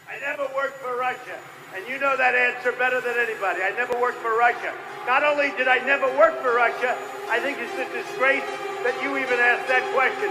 I never worked for Russia. And you know that answer better than anybody. I never worked for Russia. Not only did I never work for Russia, I think it's a disgrace that you even asked that question.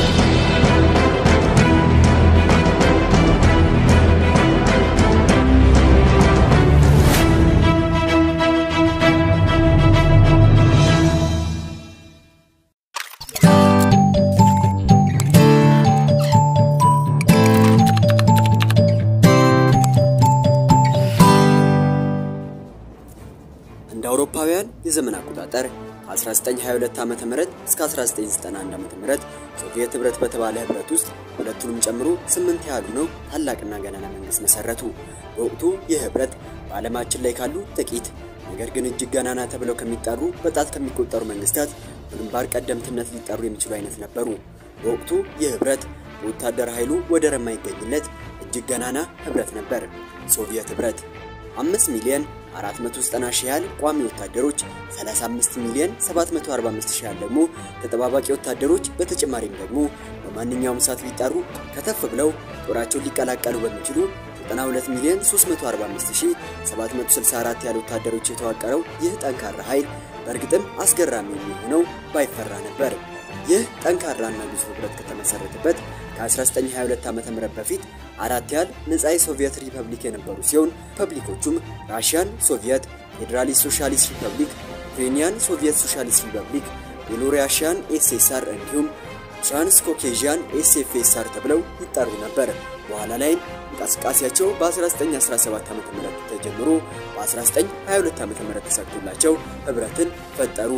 እንደ አውሮፓውያን የዘመን አቆጣጠር ከ1922 ዓ.ም እስከ 1991 ዓ.ም ሶቪየት ህብረት በተባለ ህብረት ውስጥ ሁለቱንም ጨምሮ ስምንት ያህሉ ነው ታላቅና ገናና መንግስት መሰረቱ። በወቅቱ ይህ ህብረት በዓለማችን ላይ ካሉ ጥቂት ነገር ግን እጅግ ገናና ተብለው ከሚጠሩ በጣት ከሚቆጠሩ መንግስታት በግንባር ቀደምትነት ሊጠሩ የሚችሉ አይነት ነበሩ። በወቅቱ ይህ ህብረት በወታደር ኃይሉ ወደር የማይገኝለት እጅግ ገናና ህብረት ነበር። ሶቪየት ህብረት 5 ሚሊዮን 490 ሺህ ያህል ቋሚ ወታደሮች፣ 35 ሚሊዮን 745 ሺህ ያህል ደግሞ ተጠባባቂ ወታደሮች፣ በተጨማሪም ደግሞ በማንኛውም ሰዓት ሊጠሩ ከተፍ ብለው ጦራቸውን ሊቀላቀሉ በሚችሉ 92 ሚሊዮን 345 ሺህ 764 ያህል ወታደሮች የተዋቀረው ይህ ጠንካራ ኃይል በእርግጥም አስገራሚ የሚሆነው ባይፈራ ነበር። ይህ ጠንካራና ግዙፍ ህብረት ከተመሰረተበት ከ1922 ዓ.ም በፊት አራት ያህል ነፃ የሶቪየት ሪፐብሊክ የነበሩ ሲሆን ሪፐብሊኮቹም ራሽያን ሶቪየት፣ ፌዴራሊስት ሶሻሊስት ሪፐብሊክ፣ ዩክሬኒያን ሶቪየት ሶሻሊስት ሪፐብሊክ፣ ቤሎሩሲያን ኤስኤስአር እንዲሁም ትራንስኮኬዥያን ኤስኤፍኤስአር ተብለው ይጠሩ ነበር። በኋላ ላይም እንቅስቃሴያቸው በ1917 ዓ.ም ተጀምሮ በ1922 ዓ.ም ተሳክቶላቸው ህብረትን ፈጠሩ።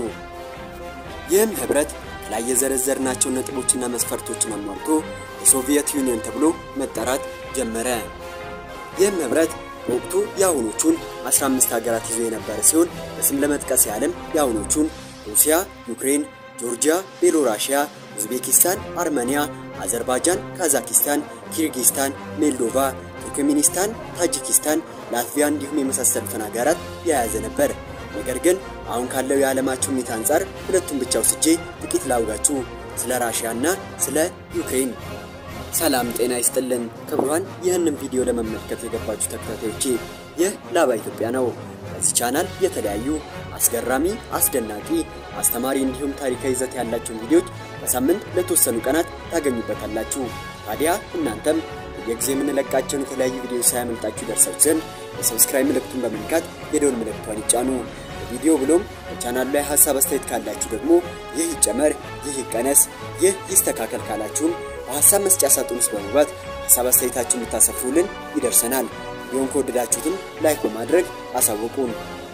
ይህም ህብረት ከላይ የዘረዘርናቸው ነጥቦችና መስፈርቶችን አሟልቶ የሶቪየት ዩኒየን ተብሎ መጠራት ጀመረ። ይህም ህብረት በወቅቱ የአሁኖቹን 15 ሀገራት ይዞ የነበረ ሲሆን በስም ለመጥቀስ ያህልም የአሁኖቹን ሩሲያ፣ ዩክሬን፣ ጆርጂያ፣ ቤሎራሽያ፣ ኡዝቤኪስታን፣ አርሜኒያ፣ አዘርባይጃን፣ ካዛኪስታን፣ ኪርጊስታን፣ ሞልዶቫ፣ ቱርክሜኒስታን፣ ታጂኪስታን፣ ላትቪያ እንዲሁም የመሳሰሉትን ሀገራት የያዘ ነበር። ነገር ግን አሁን ካለው የዓለማችን ሁኔታ አንጻር ሁለቱን ብቻ ወስጄ ጥቂት ላውጋችሁ ስለ ራሽያ እና ስለ ዩክሬን። ሰላም ጤና ይስጥልን ክቡራን፣ ይህንን ቪዲዮ ለመመልከት የገባችሁ ተከታታዮቼ ይህ ላባ ኢትዮጵያ ነው። በዚህ ቻናል የተለያዩ አስገራሚ፣ አስደናቂ፣ አስተማሪ እንዲሁም ታሪካዊ ይዘት ያላቸውን ቪዲዮዎች በሳምንት ለተወሰኑ ቀናት ታገኙበታላችሁ። ታዲያ እናንተም በየጊዜ የምንለቃቸውን የተለያዩ ቪዲዮዎች ሳያመልጣችሁ ይደርሳችሁ ዘንድ የሰብስክራይብ ምልክቱን በመንካት የደወል ምልክቷን ይጫኑ። በቪዲዮ ብሎም በቻናሉ ላይ ሀሳብ አስተያየት ካላችሁ ደግሞ ይህ ይጨመር፣ ይህ ይቀነስ፣ ይህ ይስተካከል ካላችሁም በሀሳብ መስጫ ሳጥን ውስጥ በመግባት ሀሳብ አስተያየታችሁን ብታሰፍሩልን ይደርሰናል። ቪዲዮን ከወደዳችሁትም ላይክ በማድረግ አሳውቁን።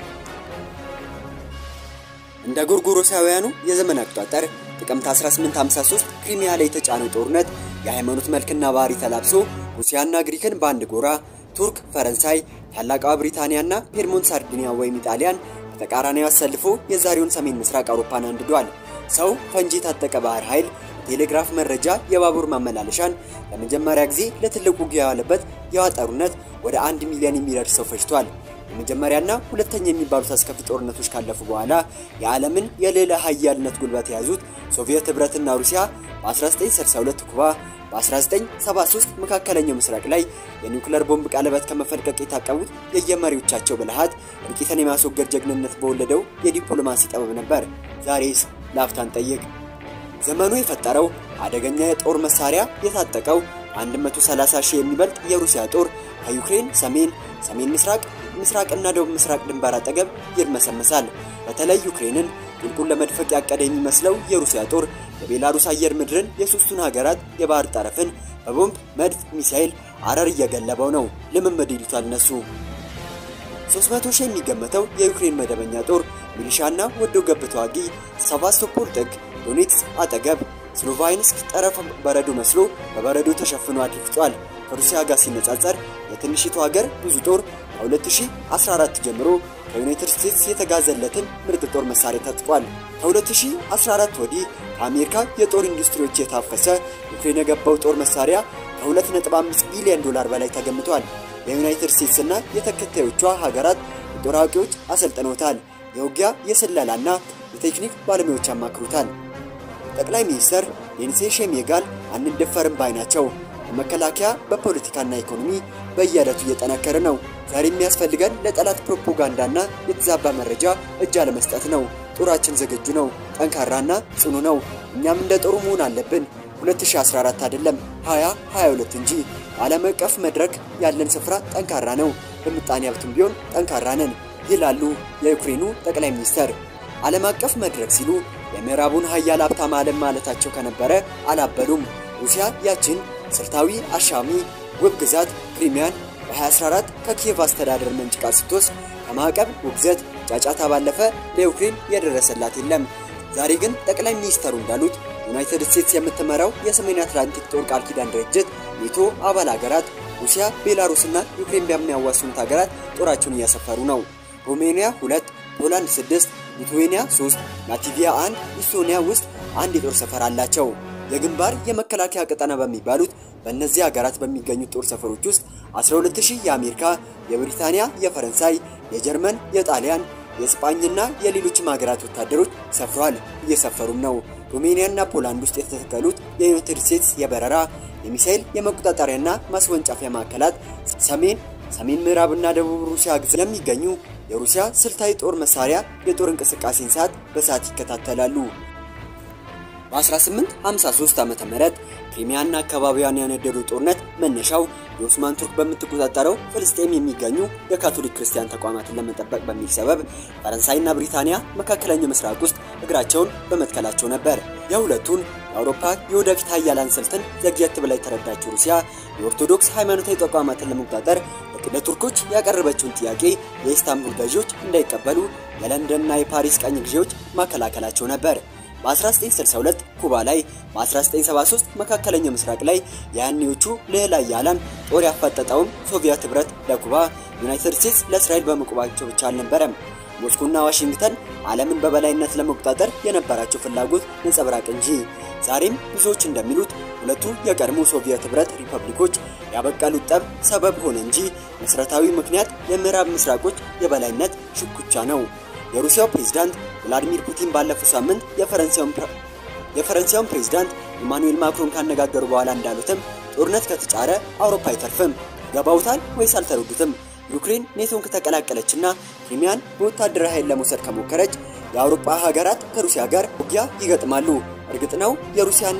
እንደ ጎርጎሮሳውያኑ የዘመን አቆጣጠር ጥቅምት 1853 ክሪሚያ ላይ የተጫነው ጦርነት የሃይማኖት መልክና ባህሪ ተላብሶ ሩሲያና ግሪክን በአንድ ጎራ፣ ቱርክ፣ ፈረንሳይ፣ ታላቋ ብሪታንያና ፔርሞንት ሳርዲኒያ ወይም ኢጣሊያን በተቃራኒው አሰልፎ የዛሬውን ሰሜን ምስራቅ አውሮፓን አንድዷል። ሰው ፈንጂ የታጠቀ ባህር ኃይል ቴሌግራፍ መረጃ፣ የባቡር ማመላለሻን ለመጀመሪያ ጊዜ ለትልቁ ውጊያ የዋለበት የህዋ ጦርነት ወደ አንድ ሚሊዮን የሚደርስ ሰው ፈጅቷል። የመጀመሪያና ሁለተኛ የሚባሉት አስከፊ ጦርነቶች ካለፉ በኋላ የዓለምን የልዕለ ኃያልነት ጉልበት የያዙት ሶቪየት ህብረትና ሩሲያ በ1962 ኩባ፣ በ1973 መካከለኛው ምስራቅ ላይ የኒውክለር ቦምብ ቀለበት ከመፈልቀቅ የታቀቡት የየመሪዎቻቸው ብልሃት እልቂትን የማስወገድ ጀግንነት በወለደው የዲፕሎማሲ ጥበብ ነበር። ዛሬስ ላፍታን ጠይቅ። ዘመኑ የፈጠረው አደገኛ የጦር መሳሪያ የታጠቀው 130 ሺህ የሚበልጥ የሩሲያ ጦር ከዩክሬን ሰሜን፣ ሰሜን ምስራቅ፣ ምስራቅና ደቡብ ምስራቅ ድንበር አጠገብ ይርመሰመሳል። በተለይ ዩክሬንን ቁልቁል ለመድፈቅ ያቀደ የሚመስለው የሩሲያ ጦር የቤላሩስ አየር ምድርን፣ የሶስቱን ሀገራት የባህር ጠረፍን በቦምብ መድፍ፣ ሚሳኤል አረር እየገለበው ነው። ልምምድ ይሉታል እነሱ። 300 ሺህ የሚገመተው የዩክሬን መደበኛ ጦር ሚሊሻና ወዶ ገብ ተዋጊ ሰቫስቶፖል ጥግ ዶኔትስ አጠገብ ስሎቫይንስክ ጠረፍ በረዶ መስሎ በበረዶ ተሸፍኖ አድፍጧል። ከሩሲያ ጋር ሲነጻጸር የትንሽቱ ሀገር ብዙ ጦር ከ2014 ጀምሮ ከዩናይትድ ስቴትስ የተጋዘለትን ምርጥ ጦር መሳሪያ ታጥቋል። ከ2014 ወዲህ ከአሜሪካ የጦር ኢንዱስትሪዎች የታፈሰ ዩክሬን የገባው ጦር መሳሪያ ከ2.5 ቢሊዮን ዶላር በላይ ተገምቷል። የዩናይትድ ስቴትስ እና የተከታዮቿ ሀገራት የጦር አዋቂዎች አሰልጥነውታል። የውጊያ የስለላና የቴክኒክ ባለሙያዎች ያማክሩታል። ጠቅላይ ሚኒስትር ሌንሴ ሼሜጋል አንደፈርም ባይ ናቸው። በመከላከያ በፖለቲካና ኢኮኖሚ በየዕለቱ እየጠነከረ ነው። ዛሬ የሚያስፈልገን ለጠላት ፕሮፓጋንዳና የተዛባ መረጃ እጅ አለመስጠት ነው። ጦራችን ዝግጁ ነው፣ ጠንካራና ጽኑ ነው። እኛም እንደ ጦሩ መሆን አለብን። 2014 አይደለም 2022 እንጂ ዓለም አቀፍ መድረክ ያለን ስፍራ ጠንካራ ነው። በምጣኔ ሀብትም ቢሆን ጠንካራ ነን ይላሉ የዩክሬኑ ጠቅላይ ሚኒስተር። ዓለም አቀፍ መድረክ ሲሉ የምዕራቡን ሀያል ሀብታም ዓለም ማለታቸው ከነበረ አላበሉም። ሩሲያ ያችን ስልታዊ አሻሚ ውብ ግዛት ክሪሚያን በ2014 ከኪየቭ አስተዳደር መንጭቃ ስትወስድ ከማዕቀብ ውግዘት፣ ጫጫታ ባለፈ ለዩክሬን የደረሰላት የለም። ዛሬ ግን ጠቅላይ ሚኒስተሩ እንዳሉት ዩናይትድ ስቴትስ የምትመራው የሰሜን አትላንቲክ ጦር ቃል ኪዳን ድርጅት ኔቶ አባል ሀገራት ሩሲያ፣ ቤላሩስና ዩክሬን በሚያዋስኑት ሀገራት ጦራቸውን እያሰፈሩ ነው። ሮሜኒያ 2፣ ፖላንድ 6፣ ሊቱዌኒያ 3፣ ላቲቪያ 1፣ ኢስቶኒያ ውስጥ አንድ የጦር ሰፈር አላቸው። የግንባር የመከላከያ ቀጠና በሚባሉት በእነዚህ ሀገራት በሚገኙት ጦር ሰፈሮች ውስጥ 12000 የአሜሪካ፣ የብሪታንያ፣ የፈረንሳይ፣ የጀርመን፣ የጣሊያን፣ የስጳኝና የሌሎችም ሀገራት ወታደሮች ሰፍረዋል፣ እየሰፈሩም ነው። ሮሜኒያና ፖላንድ ውስጥ የተተከሉት የዩናይትድ ስቴትስ የበረራ የሚሳኤል የመቆጣጠሪያና ማስወንጫፊያ ማዕከላት ሰሜን ሰሜን ምዕራብና ደቡብ ሩሲያ ግዛት የሚገኙ የሩሲያ ስልታዊ ጦር መሳሪያ የጦር እንቅስቃሴን ሰዓት በሰዓት ይከታተላሉ። በ1853 ዓመተ ምህረት ክሪሚያና አካባቢዋን ያነደዱ ጦርነት መነሻው የኦስማን ቱርክ በምትቆጣጠረው ፍልስጤም የሚገኙ የካቶሊክ ክርስቲያን ተቋማትን ለመጠበቅ በሚል ሰበብ ፈረንሳይና ብሪታንያ መካከለኛው ምስራቅ ውስጥ እግራቸውን በመትከላቸው ነበር። የሁለቱን የአውሮፓ የወደፊት ሀያላን ስልትን ዘግየት ብላ የተረዳችው ሩሲያ የኦርቶዶክስ ሃይማኖታዊ ተቋማትን ለመቆጣጠር ለቱርኮች ያቀረበችውን ጥያቄ የኢስታንቡል ገዢዎች እንዳይቀበሉ የለንደንና የፓሪስ ቀኝ ገዢዎች ማከላከላቸው ነበር። በ1962 ኩባ ላይ፣ በ1973 መካከለኛው ምስራቅ ላይ የያኔዎቹ ልዕለ ኃያላን ጦር ያፋጠጠውም ሶቪየት ህብረት ለኩባ፣ ዩናይትድ ስቴትስ ለእስራኤል በመቆባቸው ብቻ አልነበረም። ሞስኮና ዋሽንግተን ዓለምን በበላይነት ለመቆጣጠር የነበራቸው ፍላጎት ነጸብራቅ እንጂ። ዛሬም ብዙዎች እንደሚሉት ሁለቱ የቀድሞ ሶቪየት ህብረት ሪፐብሊኮች ያበቀሉት ጠብ ሰበብ ሆነ እንጂ መሰረታዊ ምክንያት የምዕራብ ምስራቆች የበላይነት ሽኩቻ ነው። የሩሲያው ፕሬዝዳንት ቭላዲሚር ፑቲን ባለፈው ሳምንት የፈረንሳዩን ፕሬዝዳንት ኢማኑኤል ማክሮን ካነጋገሩ በኋላ እንዳሉትም ጦርነት ከተጫረ አውሮፓ አይተርፍም። ገባውታል ወይስ አልተረዱትም? ዩክሬን ኔቶን ከተቀላቀለችና ክሪሚያን በወታደራዊ ኃይል ለመውሰድ ከሞከረች የአውሮፓ ሀገራት ከሩሲያ ጋር ውጊያ ይገጥማሉ። እርግጥ ነው የሩሲያና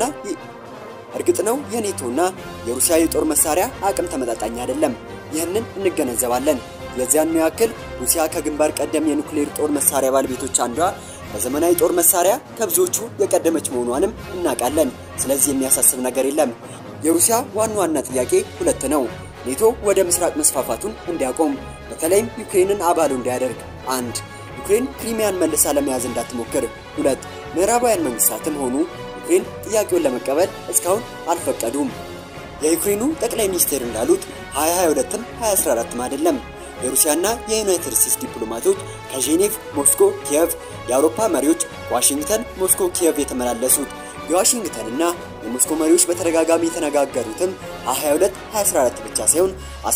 እርግጥ ነው የኔቶና የሩሲያ የጦር መሳሪያ አቅም ተመጣጣኝ አይደለም። ይህንን እንገነዘባለን። የዚያኑ ያክል ሩሲያ ከግንባር ቀደም የኑክሌር ጦር መሳሪያ ባለቤቶች አንዷ በዘመናዊ ጦር መሳሪያ ከብዙዎቹ የቀደመች መሆኗንም እናውቃለን። ስለዚህ የሚያሳስብ ነገር የለም። የሩሲያ ዋና ዋና ጥያቄ ሁለት ነው። ኔቶ ወደ ምስራቅ መስፋፋቱን እንዲያቆም፣ በተለይም ዩክሬንን አባሉ እንዲያደርግ። አንድ ዩክሬን ክሪሚያን መልሳ ለመያዝ እንዳትሞክር። ሁለት ምዕራባውያን መንግስታትም ሆኑ ዩክሬን ጥያቄውን ለመቀበል እስካሁን አልፈቀዱም። የዩክሬኑ ጠቅላይ ሚኒስቴር እንዳሉት 2022ም 2014ም አይደለም። የሩሲያና የዩናይትድ ስቴትስ ዲፕሎማቶች ከጄኔቭ ሞስኮ፣ ኪየቭ፣ የአውሮፓ መሪዎች ዋሽንግተን፣ ሞስኮ፣ ኪየቭ የተመላለሱት የዋሽንግተንና የሞስኮ መሪዎች በተደጋጋሚ የተነጋገሩትም 22 2014 ብቻ ሳይሆን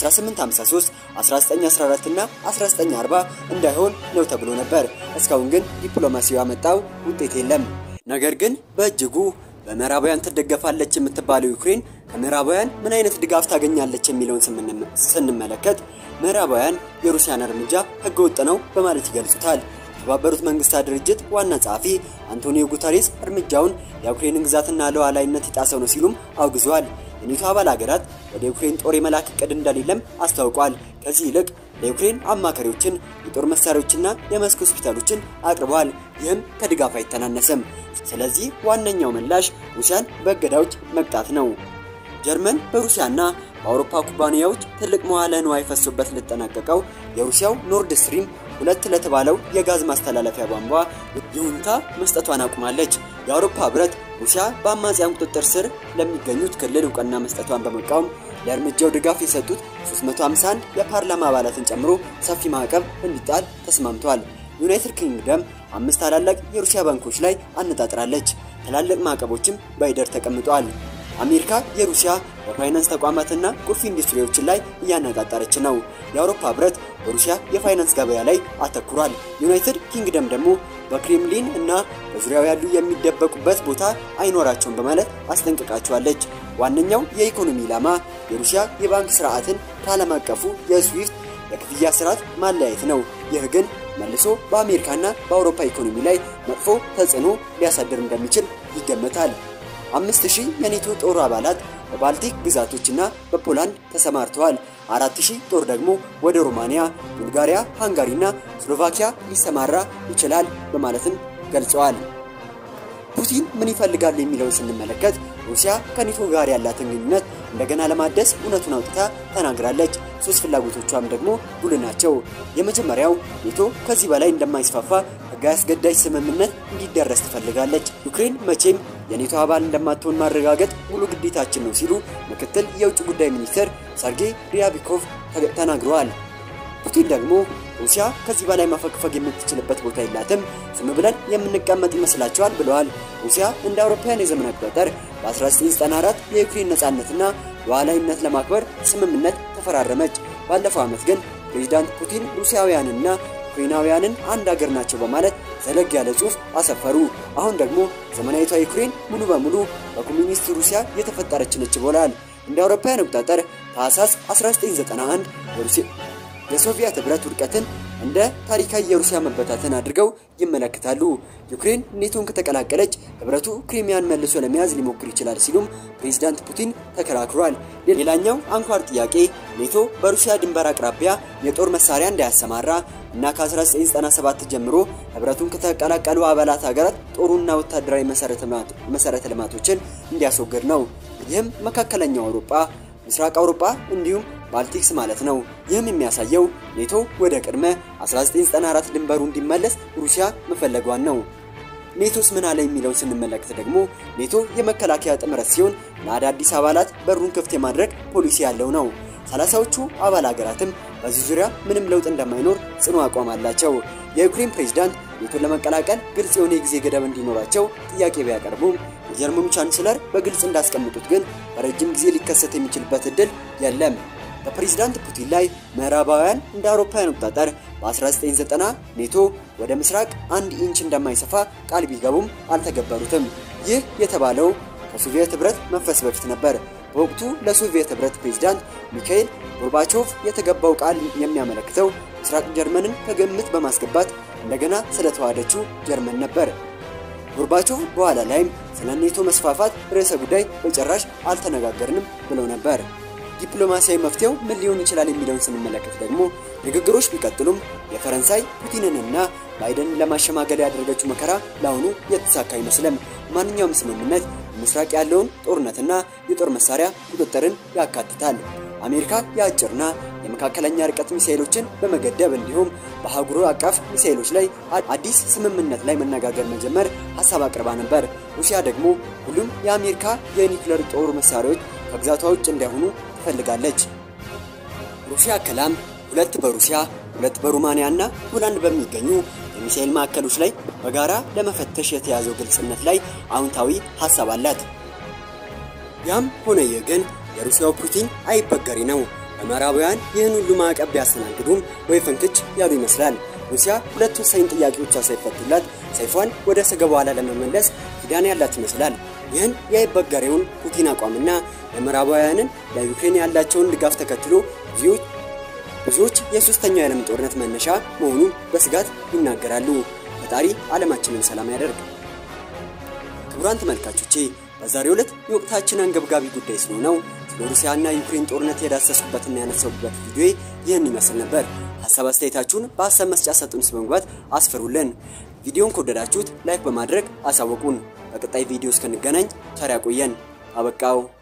1853፣ 1914 እና 1940 እንዳይሆን ነው ተብሎ ነበር። እስካሁን ግን ዲፕሎማሲው ያመጣው ውጤት የለም። ነገር ግን በእጅጉ በምዕራባውያን ትደገፋለች የምትባለው ዩክሬን ከምዕራባውያን ምን አይነት ድጋፍ ታገኛለች የሚለውን ስንመለከት ምዕራባውያን የሩሲያን እርምጃ ህገወጥ ነው በማለት ይገልጹታል። የተባበሩት መንግስታት ድርጅት ዋና ጸሐፊ አንቶኒዮ ጉተሬስ እርምጃውን የዩክሬንን ግዛትና ሉዓላዊነት የጣሰው ነው ሲሉም አውግዘዋል። የኔቶ አባል ሀገራት ወደ ዩክሬን ጦር የመላክ እቅድ እንደሌለም አስታውቋል። ከዚህ ይልቅ ለዩክሬን አማካሪዎችን፣ የጦር መሳሪያዎችና የመስክ ሆስፒታሎችን አቅርበዋል። ይህም ከድጋፍ አይተናነስም። ስለዚህ ዋነኛው ምላሽ ሩሲያን በእገዳዎች መቅጣት ነው። ጀርመን በሩሲያና በአውሮፓ ኩባንያዎች ትልቅ መዋለ ንዋይ ፈሶበት ልጠናቀቀው የሩሲያው ኖርድ ስትሪም ሁለት ለተባለው የጋዝ ማስተላለፊያ ቧንቧ ይሁንታ መስጠቷን አቁማለች። የአውሮፓ ህብረት ሩሲያ በአማጽያን ቁጥጥር ስር ለሚገኙት ክልል እውቅና መስጠቷን በመቃወም ለእርምጃው ድጋፍ የሰጡት 351 የፓርላማ አባላትን ጨምሮ ሰፊ ማዕቀብ እንዲጣል ተስማምቷል። ዩናይትድ ኪንግደም አምስት ታላላቅ የሩሲያ ባንኮች ላይ አነጣጥራለች። ትላልቅ ማዕቀቦችም በይደር ተቀምጠዋል። አሜሪካ የሩሲያ የፋይናንስ ተቋማትና ቁልፍ ኢንዱስትሪዎችን ላይ እያነጣጠረች ነው። የአውሮፓ ህብረት በሩሲያ የፋይናንስ ገበያ ላይ አተኩሯል። ዩናይትድ ኪንግደም ደግሞ በክሬምሊን እና በዙሪያው ያሉ የሚደበቁበት ቦታ አይኖራቸውም በማለት አስጠንቅቃቸዋለች። ዋነኛው የኢኮኖሚ ኢላማ የሩሲያ የባንክ ስርዓትን ከዓለም አቀፉ የስዊፍት የክፍያ ስርዓት ማለያየት ነው። ይህ ግን መልሶ በአሜሪካና በአውሮፓ ኢኮኖሚ ላይ መጥፎ ተጽዕኖ ሊያሳድር እንደሚችል ይገመታል። አምስት ሺህ የኔቶ ጦር አባላት በባልቲክ ግዛቶችና በፖላንድ ተሰማርተዋል። አራት ሺህ ጦር ደግሞ ወደ ሮማንያ፣ ቡልጋሪያ፣ ሃንጋሪና ስሎቫኪያ ሊሰማራ ይችላል በማለትም ገልጸዋል። ፑቲን ምን ይፈልጋሉ የሚለውን ስንመለከት ሩሲያ ከኔቶ ጋር ያላትን ግንኙነት እንደገና ለማደስ እውነቱን አውጥታ ተናግራለች። ሶስት ፍላጎቶቿም ደግሞ ጉልህ ናቸው። የመጀመሪያው ኔቶ ከዚህ በላይ እንደማይስፋፋ ሕጋዊ አስገዳጅ ስምምነት እንዲደረስ ትፈልጋለች። ዩክሬን መቼም የኔቶ አባል እንደማትሆን ማረጋገጥ ሙሉ ግዴታችን ነው ሲሉ ምክትል የውጭ ጉዳይ ሚኒስትር ሰርጌይ ሪያቢኮቭ ተናግረዋል። ፑቲን ደግሞ ሩሲያ ከዚህ በላይ ማፈግፈግ የምትችልበት ቦታ የላትም፣ ዝም ብለን የምንቀመጥ ይመስላቸዋል ብለዋል። ሩሲያ እንደ አውሮፓውያን የዘመን አቆጣጠር በ1994 የዩክሬን ነፃነትና ሉዓላዊነት ለማክበር ስምምነት ተፈራረመች። ባለፈው ዓመት ግን ፕሬዚዳንት ፑቲን ሩሲያውያንና ዩክሬናውያንን አንድ አገር ናቸው በማለት ዘለግ ያለ ጽሑፍ አሰፈሩ። አሁን ደግሞ ዘመናዊቷ ዩክሬን ሙሉ በሙሉ በኮሚኒስት ሩሲያ የተፈጠረች ነች ብለዋል። እንደ አውሮፓውያን አቆጣጠር ታህሳስ 1991 የሶቪየት ህብረት ውድቀትን እንደ ታሪካዊ የሩሲያ መበታተን አድርገው ይመለከታሉ። ዩክሬን ኔቶን ከተቀላቀለች ህብረቱ ክሪሚያን መልሶ ለመያዝ ሊሞክር ይችላል ሲሉም ፕሬዚዳንት ፑቲን ተከራክሯል። ሌላኛው አንኳር ጥያቄ ኔቶ በሩሲያ ድንበር አቅራቢያ የጦር መሳሪያ እንዳያሰማራ እና ከ1997 ጀምሮ ህብረቱን ከተቀላቀሉ አባላት ሀገራት ጦሩና ወታደራዊ መሰረተ ልማቶችን እንዲያስወግድ ነው። ይህም መካከለኛው አውሮፓ፣ ምስራቅ አውሮፓ እንዲሁም ባልቲክስ ማለት ነው። ይህም የሚያሳየው ኔቶ ወደ ቅድመ 1994 ድንበሩ እንዲመለስ ሩሲያ መፈለጓን ነው። ኔቶስ ምን አለ የሚለውን ስንመለከት ደግሞ ኔቶ የመከላከያ ጥምረት ሲሆን ለአዳዲስ አባላት በሩን ክፍት የማድረግ ፖሊሲ ያለው ነው። ሰላሳዎቹ አባል ሀገራትም በዚህ ዙሪያ ምንም ለውጥ እንደማይኖር ጽኑ አቋም አላቸው። የዩክሬን ፕሬዝዳንት ኔቶን ለመቀላቀል ግልጽ የሆነ የጊዜ ገደብ እንዲኖራቸው ጥያቄ ቢያቀርቡም የጀርመኑ ቻንስለር በግልጽ እንዳስቀምጡት ግን በረጅም ጊዜ ሊከሰት የሚችልበት እድል የለም። በፕሬዝዳንት ፑቲን ላይ ምዕራባውያን እንደ አውሮፓውያን አቆጣጠር በ1990 ኔቶ ወደ ምስራቅ አንድ ኢንች እንደማይሰፋ ቃል ቢገቡም አልተገበሩትም። ይህ የተባለው ከሶቪየት ህብረት መፍረስ በፊት ነበር። በወቅቱ ለሶቪየት ህብረት ፕሬዝዳንት ሚካኤል ጎርባቾቭ የተገባው ቃል የሚያመለክተው ምስራቅ ጀርመንን ከግምት በማስገባት እንደገና ስለተዋሃደችው ጀርመን ነበር። ጎርባቾቭ በኋላ ላይም ስለ ኔቶ መስፋፋት ርዕሰ ጉዳይ በጭራሽ አልተነጋገርንም ብለው ነበር። ዲፕሎማሲያዊ መፍትሄው ምን ሊሆን ይችላል የሚለውን ስንመለከት ደግሞ ንግግሮች ቢቀጥሉም የፈረንሳይ ፑቲንንና ባይደንን ለማሸማገል ያደረገችው መከራ ለአሁኑ የተሳካ አይመስልም። ማንኛውም ስምምነት ምስራቅ ያለውን ጦርነትና የጦር መሳሪያ ቁጥጥርን ያካትታል። አሜሪካ የአጭርና የመካከለኛ ርቀት ሚሳኤሎችን በመገደብ እንዲሁም በአህጉሩ አቀፍ ሚሳኤሎች ላይ አዲስ ስምምነት ላይ መነጋገር መጀመር ሀሳብ አቅርባ ነበር። ሩሲያ ደግሞ ሁሉም የአሜሪካ የኒውክሌር ጦር መሳሪያዎች ከግዛቷ ውጭ እንዳይሆኑ ትፈልጋለች። ሩሲያ ከላም ሁለት በሩሲያ ሁለት በሩማንያ እና ፖላንድ በሚገኙ የሚሳኤል ማዕከሎች ላይ በጋራ ለመፈተሽ የተያዘው ግልጽነት ላይ አዎንታዊ ሀሳብ አላት። ያም ሆነ ይህ ግን የሩሲያው ፑቲን አይበገሪ ነው። በምዕራባውያን ይህን ሁሉ ማዕቀብ ቢያስተናግዱም ወይ ፍንክች ያሉ ይመስላል። ሩሲያ ሁለት ወሳኝ ጥያቄዎቿ ሳይፈቱላት ሰይፏን ወደ ሰገባዋ ለመመለስ ኪዳን ያላት ይመስላል። ይህን የአይበገሬውን ፑቲን አቋምና ለምዕራባውያንን ለዩክሬን ያላቸውን ድጋፍ ተከትሎ ብዙዎች ብዙዎች የሶስተኛው የዓለም ጦርነት መነሻ መሆኑን በስጋት ይናገራሉ። ፈጣሪ ዓለማችንን ሰላም ያደርግ። ክቡራን ተመልካቾቼ በዛሬው ዕለት የወቅታችን አንገብጋቢ ጉዳይ ስለሆነው ስለ ሩሲያና ዩክሬን ጦርነት የዳሰስኩበትና ያነሳሁበት ቪዲዮ ይህን ይመስል ነበር። ሀሳብ አስተያየታችሁን በሀሳብ መስጫ ሳጥን ውስጥ በመግባት አስፍሩልን። ቪዲዮን ከወደዳችሁት ላይክ በማድረግ አሳውቁን። በቀጣይ ቪዲዮ እስክንገናኝ ቸር ያቆየን። አበቃው።